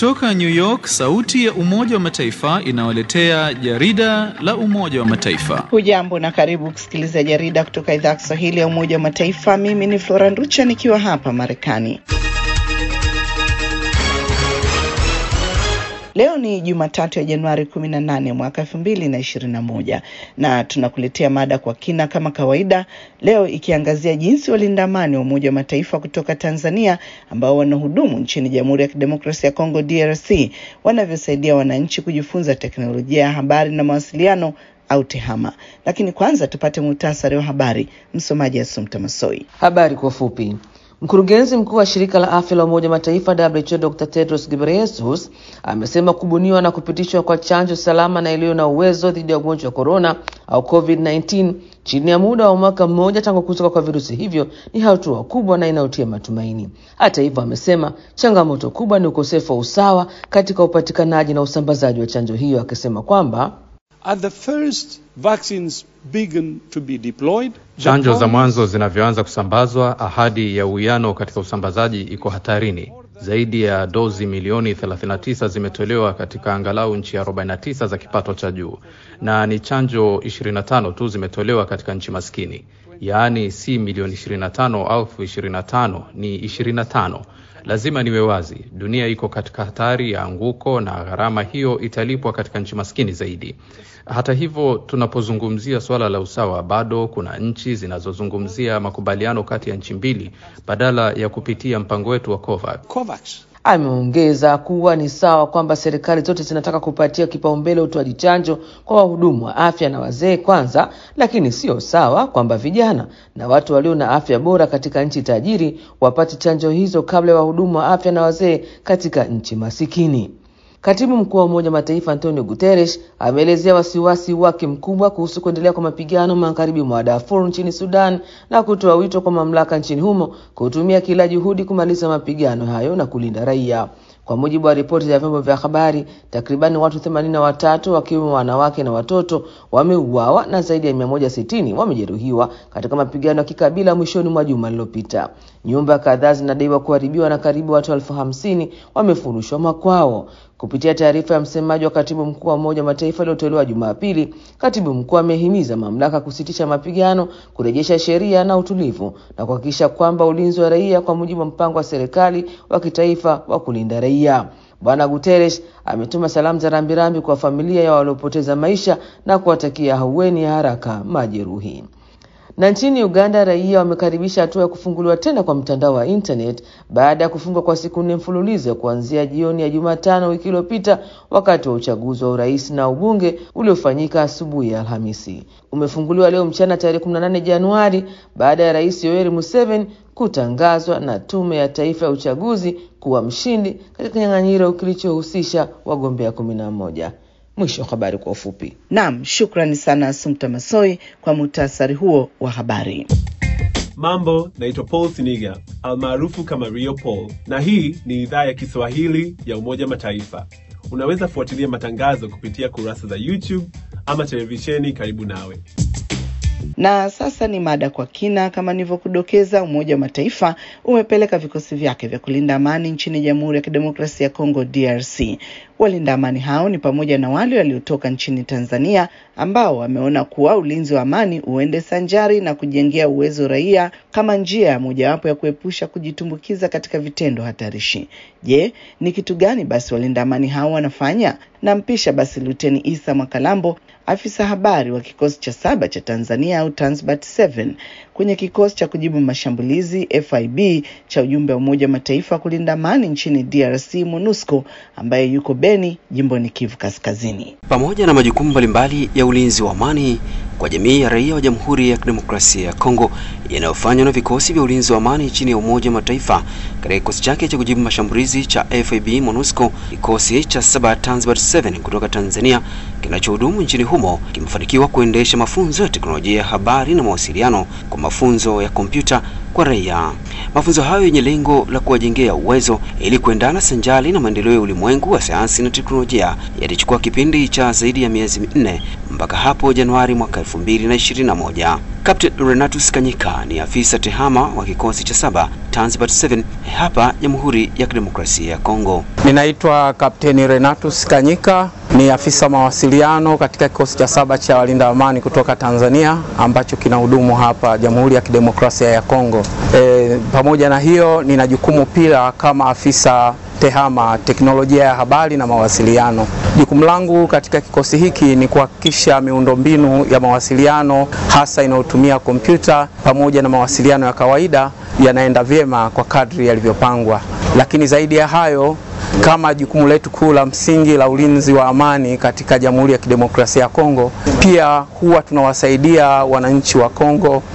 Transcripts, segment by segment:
Kutoka New York, sauti ya Umoja wa Mataifa inawaletea jarida la Umoja wa Mataifa. Hujambo na karibu kusikiliza jarida kutoka idhaa ya Kiswahili ya Umoja wa Mataifa. Mimi ni Flora Nducha nikiwa hapa Marekani. Leo ni Jumatatu ya Januari 18 mwaka 2021 na tunakuletea mada kwa kina kama kawaida, leo ikiangazia jinsi walinda amani wa Umoja wa Mataifa kutoka Tanzania ambao wanahudumu nchini Jamhuri ya Kidemokrasia ya Kongo DRC wanavyosaidia wananchi kujifunza teknolojia ya habari na mawasiliano au TEHAMA. Lakini kwanza tupate muhtasari wa habari. Msomaji Asumta Masoi. Habari kwa ufupi. Mkurugenzi mkuu wa shirika la afya la Umoja Mataifa WHO Dr. Tedros Ghebreyesus amesema kubuniwa na kupitishwa kwa chanjo salama na iliyo na uwezo dhidi ya ugonjwa wa korona au COVID-19 chini ya muda wa mwaka mmoja tangu kutoka kwa virusi hivyo ni hatua kubwa na inayotia matumaini. Hata hivyo, amesema changamoto kubwa ni ukosefu wa usawa katika upatikanaji na usambazaji wa chanjo hiyo, akisema kwamba At the first vaccines began to be deployed, chanjo za mwanzo zinavyoanza kusambazwa, ahadi ya uwiano katika usambazaji iko hatarini. Zaidi ya dozi milioni 39 zimetolewa katika angalau nchi 49 za kipato cha juu, na ni chanjo 25 tu zimetolewa katika nchi maskini, yaani si milioni 25 au 25, ni 25. Lazima niwe wazi, dunia iko katika hatari ya anguko na gharama hiyo italipwa katika nchi maskini zaidi. Hata hivyo, tunapozungumzia suala la usawa, bado kuna nchi zinazozungumzia makubaliano kati ya nchi mbili badala ya kupitia mpango wetu wa COVAX. COVAX. Ameongeza kuwa ni sawa kwamba serikali zote zinataka kupatia kipaumbele utoaji chanjo kwa wahudumu wa afya na wazee kwanza, lakini sio sawa kwamba vijana na watu walio na afya bora katika nchi tajiri wapate chanjo hizo kabla ya wahudumu wa afya na wazee katika nchi masikini. Katibu mkuu wa Umoja Mataifa Antonio Guterres ameelezea wasiwasi wake mkubwa kuhusu kuendelea kwa mapigano magharibi mwa Darfur nchini Sudan na kutoa wito kwa mamlaka nchini humo kutumia kila juhudi kumaliza mapigano hayo na kulinda raia. Kwa mujibu wa ripoti za vyombo vya habari, takribani watu themanini na watatu wakiwemo wanawake na watoto wameuawa na zaidi ya mia moja sitini wamejeruhiwa katika mapigano ya kikabila mwishoni mwa juma lililopita. Nyumba kadhaa zinadaiwa kuharibiwa na karibu watu elfu hamsini wamefurushwa makwao. Kupitia taarifa ya msemaji wa katibu mkuu wa Umoja wa Mataifa iliyotolewa Jumapili, katibu mkuu amehimiza mamlaka kusitisha mapigano, kurejesha sheria na utulivu na kuhakikisha kwamba ulinzi wa raia kwa mujibu wa mpango wa serikali wa kitaifa wa kulinda raia. Bwana Guterres ametuma salamu za rambirambi kwa familia ya waliopoteza maisha na kuwatakia ahueni ya haraka majeruhi. Na nchini Uganda raia wamekaribisha hatua ya kufunguliwa tena kwa mtandao wa internet baada ya kufungwa kwa siku nne mfululizo kuanzia jioni ya Jumatano wiki iliyopita wakati wa uchaguzi wa urais na ubunge uliofanyika asubuhi ya Alhamisi. Umefunguliwa leo mchana tarehe 18 Januari baada ya Rais Yoweri Museveni kutangazwa na Tume ya Taifa ya Uchaguzi kuwa mshindi katika kinyang'anyiro kilichohusisha wagombea kumi na moja. Mwisho wa habari kwa ufupi. Naam, shukrani sana Asumta Masoi kwa muhtasari huo wa habari. Mambo, naitwa Paul Siniga almaarufu kama Rio Paul, na hii ni idhaa ya Kiswahili ya Umoja Mataifa. Unaweza fuatilia matangazo kupitia kurasa za YouTube ama televisheni karibu nawe. Na sasa ni mada kwa kina. Kama nilivyokudokeza, Umoja wa Mataifa umepeleka vikosi vyake vya kulinda amani nchini Jamhuri ya Kidemokrasia ya Kongo DRC. Walinda amani hao ni pamoja na wale waliotoka nchini Tanzania ambao wameona kuwa ulinzi wa amani uende sanjari na kujengea uwezo raia kama njia ya mojawapo ya kuepusha kujitumbukiza katika vitendo hatarishi. Je, ni kitu gani basi walinda amani hao wanafanya? Nampisha basi Luteni Isa Mwakalambo, afisa habari wa kikosi cha saba cha Tanzania au Tanzbat 7 kwenye kikosi cha kujibu mashambulizi FIB cha ujumbe wa Umoja wa Mataifa kulinda amani nchini DRC MONUSCO ambaye yuko Beni jimboni Kivu Kaskazini. Pamoja na majukumu mbalimbali ya ulinzi wa amani kwa jamii ya raia wa Jamhuri ya Kidemokrasia ya Kongo yanayofanywa na vikosi vya ulinzi wa amani chini ya Umoja wa Mataifa katika kikosi chake cha kujibu mashambulizi cha FIB MONUSCO, kikosi cha saba Tanzbat 7 kutoka Tanzania kinachohudumu nchini humo kimefanikiwa kuendesha mafunzo ya teknolojia ya habari na mawasiliano kwa mafunzo ya kompyuta kwa raia. Mafunzo hayo yenye lengo la kuwajengea uwezo ili kuendana sanjali na maendeleo ya ulimwengu wa sayansi na teknolojia yalichukua kipindi cha zaidi ya miezi minne mpaka hapo Januari mwaka 2021. Captain Renatus Kanyika ni afisa tehama wa kikosi cha saba Tanzbat 7 hapa Jamhuri ya Kidemokrasia ya Kongo. Ninaitwa Kapteni Renatus Kanyika, ni afisa mawasiliano katika kikosi cha saba cha walinda amani kutoka Tanzania ambacho kinahudumu hapa Jamhuri ya Kidemokrasia ya Kongo. E, pamoja na hiyo nina jukumu pia kama afisa tehama teknolojia ya habari na mawasiliano. Jukumu langu katika kikosi hiki ni kuhakikisha miundombinu ya mawasiliano hasa inayotumia kompyuta pamoja na mawasiliano ya kawaida yanaenda vyema kwa kadri yalivyopangwa. Lakini zaidi ya hayo, kama jukumu letu kuu la msingi la ulinzi wa amani katika Jamhuri ya Kidemokrasia ya Kongo, pia huwa tunawasaidia wananchi wa Kongo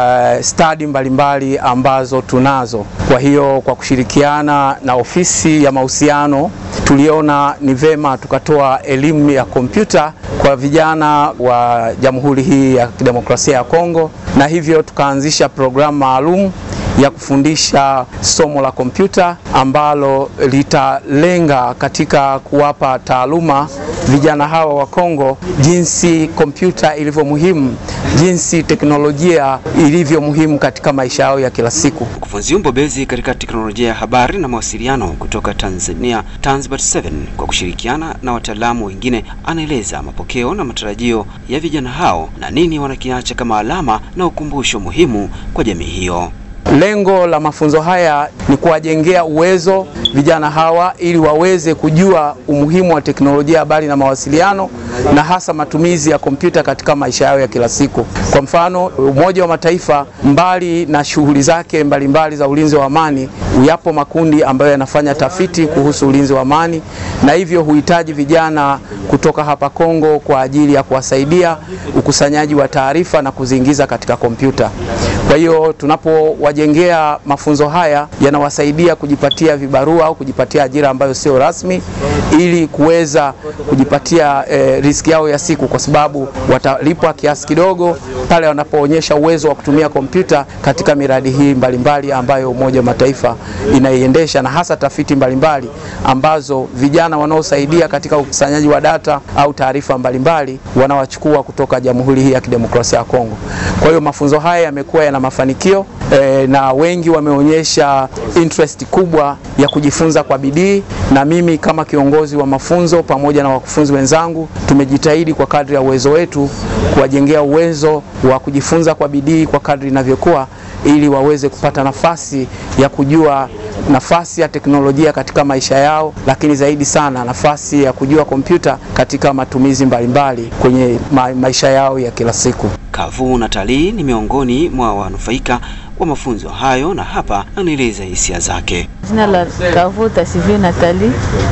stadi mbalimbali ambazo tunazo. Kwa hiyo kwa kushirikiana na ofisi ya mahusiano tuliona ni vema tukatoa elimu ya kompyuta kwa vijana wa Jamhuri hii ya Kidemokrasia ya Kongo, na hivyo tukaanzisha programu maalum ya kufundisha somo la kompyuta ambalo litalenga katika kuwapa taaluma vijana hawa wa Kongo jinsi kompyuta ilivyo muhimu, jinsi teknolojia ilivyo muhimu katika maisha yao ya kila siku. Mkufunzi mbobezi katika teknolojia ya habari na mawasiliano kutoka Tanzania Tanzbat 7 kwa kushirikiana na wataalamu wengine anaeleza mapokeo na matarajio ya vijana hao na nini wanakiacha kama alama na ukumbusho muhimu kwa jamii hiyo. Lengo la mafunzo haya ni kuwajengea uwezo vijana hawa ili waweze kujua umuhimu wa teknolojia habari na mawasiliano na hasa matumizi ya kompyuta katika maisha yao ya kila siku. Kwa mfano, Umoja wa Mataifa mbali na shughuli zake mbalimbali mbali za ulinzi wa amani, yapo makundi ambayo yanafanya tafiti kuhusu ulinzi wa amani na hivyo huhitaji vijana kutoka hapa Kongo kwa ajili ya kuwasaidia ukusanyaji wa taarifa na kuziingiza katika kompyuta. Kwa hiyo tunapowajengea mafunzo haya yanawasaidia kujipatia vibarua au kujipatia ajira ambayo sio rasmi ili kuweza kujipatia eh, riski yao ya siku, kwa sababu watalipwa kiasi kidogo pale wanapoonyesha uwezo wa kutumia kompyuta katika miradi hii mbalimbali ambayo Umoja wa Mataifa inaiendesha na hasa tafiti mbalimbali ambazo vijana wanaosaidia katika ukusanyaji wa data au taarifa mbalimbali wanawachukua kutoka Jamhuri hii ya Kidemokrasia ya Kongo. Kwa hiyo mafunzo haya yamekuwa yana mafanikio eh, na wengi wameonyesha interest kubwa ya kujifunza kwa bidii, na mimi kama kiongozi wa mafunzo pamoja na wakufunzi wenzangu tumejitahidi kwa kadri ya uwezo wetu kuwajengea uwezo wa kujifunza kwa bidii kwa kadri inavyokuwa, ili waweze kupata nafasi ya kujua nafasi ya teknolojia katika maisha yao, lakini zaidi sana nafasi ya kujua kompyuta katika matumizi mbalimbali kwenye ma maisha yao ya kila siku. Kavu Natalii ni miongoni mwa wanufaika wa mafunzo hayo, na hapa anaeleza hisia zake. Jina la Kavu Tasivio Natali,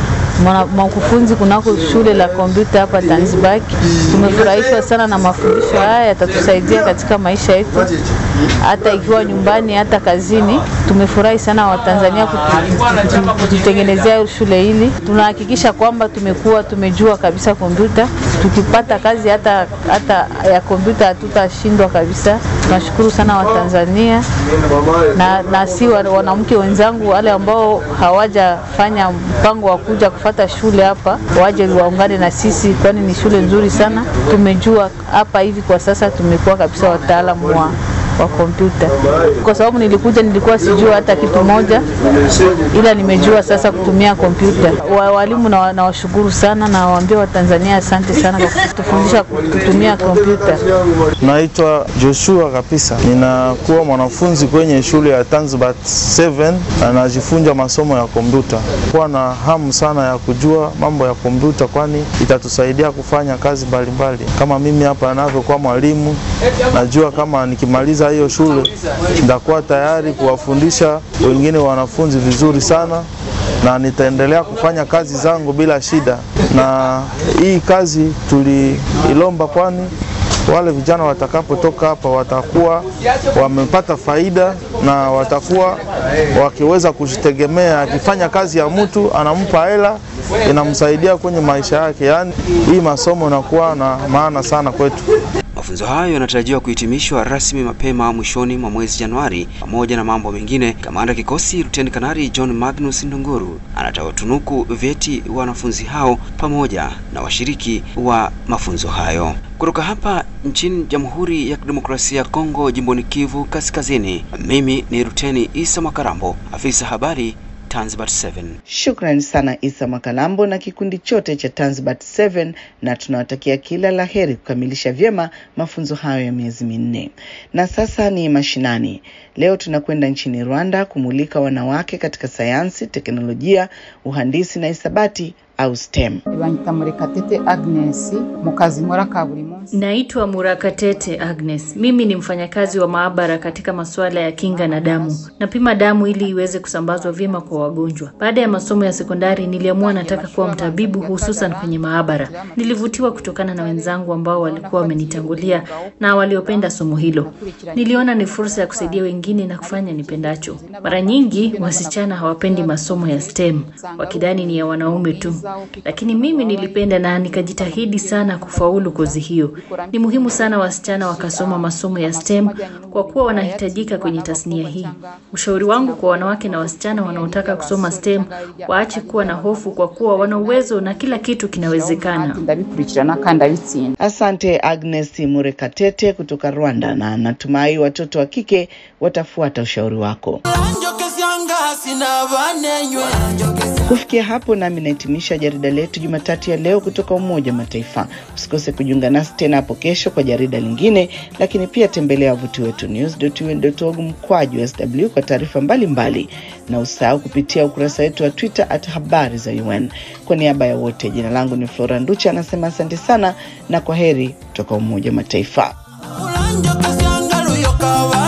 mkufunzi kunako shule la kompyuta hapa Zanzibar. Tumefurahishwa sana na mafundisho haya, yatatusaidia katika maisha yetu, hata ikiwa nyumbani, hata kazini. Tumefurahi sana Watanzania kututengenezea shule hili. Tunahakikisha kwamba tumekuwa tumejua kabisa kompyuta, tukipata kazi hata, hata ya kompyuta hatutashindwa kabisa. Tunashukuru sana Watanzania na, na si wanawake wenzangu wale ambao hawajafanya mpango wa kuja kufata shule hapa waje waungane na sisi, kwani ni shule nzuri sana. Tumejua hapa hivi kwa sasa tumekuwa kabisa wataalamu wa wa kompyuta, kwa sababu nilikuja nilikuwa sijua hata kitu moja, ila nimejua sasa kutumia kompyuta. Wa, walimu na nawashukuru sana na waambia Watanzania asante sana kwa kutufundisha kutumia kompyuta. Naitwa Joshua kabisa, ninakuwa mwanafunzi kwenye shule ya Tanzbat 7 na najifunza masomo ya kompyuta. Kuwa na hamu sana ya kujua mambo ya kompyuta, kwani itatusaidia kufanya kazi mbalimbali. Kama mimi hapa ninavyokuwa mwalimu, najua kama nikimaliza hiyo shule nitakuwa tayari kuwafundisha wengine wanafunzi vizuri sana, na nitaendelea kufanya kazi zangu bila shida. Na hii kazi tuliilomba, kwani wale vijana watakapotoka hapa watakuwa wamepata faida na watakuwa wakiweza kujitegemea. Akifanya kazi ya mtu anampa hela, inamsaidia kwenye maisha yake. Yaani hii masomo inakuwa na maana sana kwetu. Mafunzo hayo yanatarajiwa kuhitimishwa rasmi mapema mwishoni mwa mwezi Januari. Pamoja na mambo mengine, kamanda kikosi Luteni Kanali John Magnus Ndunguru anatawatunuku vyeti wanafunzi hao pamoja na washiriki wa mafunzo hayo. Kutoka hapa nchini Jamhuri ya Kidemokrasia ya Kongo, jimboni Kivu Kaskazini, mimi ni Luteni Isa Makarambo, afisa habari Tanzbat 7. Shukrani sana Isa Makalambo na kikundi chote cha Tanzbat 7 na tunawatakia kila la heri kukamilisha vyema mafunzo hayo ya miezi minne. Na sasa ni mashinani. Leo tunakwenda nchini Rwanda kumulika wanawake katika sayansi, teknolojia, uhandisi na hisabati au STEM. Banyita Murekatete Agnes mu kazi nkora ka buri munsi. Naitwa Murakatete Agnes. Mimi ni mfanyakazi wa maabara katika masuala ya kinga na damu. Napima damu ili iweze kusambazwa vyema kwa wagonjwa. Baada ya masomo ya sekondari, niliamua nataka kuwa mtabibu, hususan kwenye maabara. Nilivutiwa kutokana na wenzangu ambao walikuwa wamenitangulia na waliopenda somo hilo. Niliona ni fursa ya kusaidia wengine na kufanya nipendacho. Mara nyingi wasichana hawapendi masomo ya STEM, wakidhani ni ya wanaume tu lakini mimi nilipenda na nikajitahidi sana kufaulu kozi hiyo. Ni muhimu sana wasichana wakasoma masomo ya STEM kwa kuwa wanahitajika kwenye tasnia hii. Ushauri wangu kwa wanawake na wasichana wanaotaka kusoma STEM, waache kuwa na hofu kwa kuwa wana uwezo na kila kitu kinawezekana. Ndabikurikirana kandi abitsinda. Asante Agnes Murekatete kutoka Rwanda, na natumai watoto wa kike watafuata ushauri wako. Kufikia hapo nami nahitimisha jarida letu Jumatatu ya leo kutoka Umoja wa Mataifa. Usikose kujiunga nasi tena hapo kesho kwa jarida lingine, lakini pia tembelea wavuti wetu news.un.org mkwaju sw kwa taarifa mbalimbali, na usahau kupitia ukurasa wetu wa Twitter at habari za UN. Kwa niaba ya wote, jina langu ni Flora Nducha, anasema asante sana na kwa heri kutoka Umoja wa Mataifa. Ulanjo kasiangalu yokawa